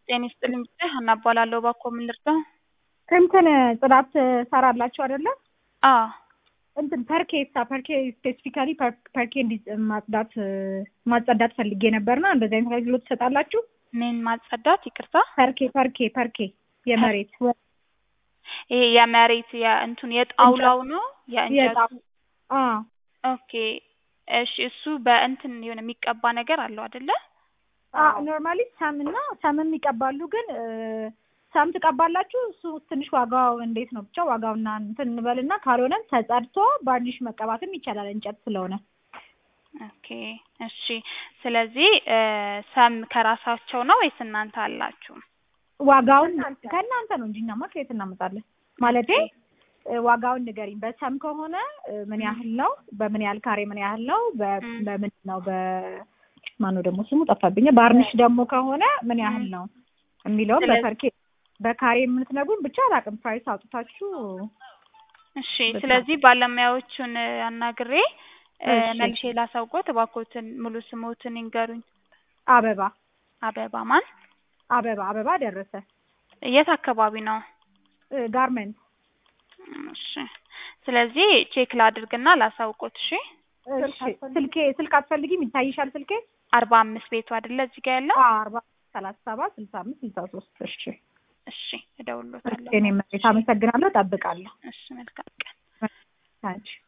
ጤና ይስጥልኝ ብቻ ሀና እባላለሁ። እባክዎ ምን ልርዳው? እንትን ጽዳት ሰራላችሁ አይደለ? አዎ እንትን ፐርኬ ሳ ፐርኬ ስፔሲፊካሊ ፐርኬ እንዲ ማጽዳት ማጸዳት ፈልጌ ነበርና እንደዚህ አይነት አገልግሎት ትሰጣላችሁ? ምን ማጸዳት? ይቅርታ ፐርኬ ፐርኬ ፐርኬ የመሬት ይሄ የመሬት የእንቱን የጣውላው ነው የእንጨቱ? አ ኦኬ እሺ። እሱ በእንትን የሆነ የሚቀባ ነገር አለው አይደለ? ኖርማሊ ሰምና ሰምም ይቀባሉ፣ ግን ሰም ትቀባላችሁ። እሱ ትንሽ ዋጋው እንዴት ነው? ብቻ ዋጋውና እንትን እንበልና ካልሆነም ተጸድቶ ባርኒሽ መቀባትም ይቻላል እንጨት ስለሆነ። ኦኬ እሺ። ስለዚህ ሰም ከራሳቸው ነው ወይስ እናንተ አላችሁ? ዋጋውን ከእናንተ ነው እንጂ እኛማ ከየት እናመጣለን? ማለቴ ዋጋውን ንገሪኝ። በሰም ከሆነ ምን ያህል ነው? በምን ያህል ካሬ ምን ያህል ነው? በምን ነው በ ማነው ደግሞ ስሙ ጠፋብኝ። ባርኒሽ ደግሞ ከሆነ ምን ያህል ነው የሚለውን በፐርኬ በካሬ የምትነግሩን ብቻ አላውቅም። ፕራይስ አውጥታችሁ እሺ። ስለዚህ ባለሙያዎቹን አናግሬ መልሼ ላሳውቅዎት። እባክዎትን ሙሉ ስሞትን ይንገሩኝ። አበባ አበባ ማን? አበባ አበባ ደረሰ። የት አካባቢ ነው? ጋርመንት። እሺ። ስለዚህ ቼክ ላድርግና ላሳውቅዎት። እሺ። ስልኬ ስልክ አትፈልጊም? ይታይሻል ስልኬ አርባ አምስት ቤቱ አይደለ እዚህ ጋር ያለው? አርባ ሰላሳ ሰባት ስልሳ አምስት ስልሳ ሶስት እሺ እሺ እደውልዎታለሁ። እኔ መሬት አመሰግናለሁ። ጠብቃለሁ። እሺ መልካም ቀን። አንቺ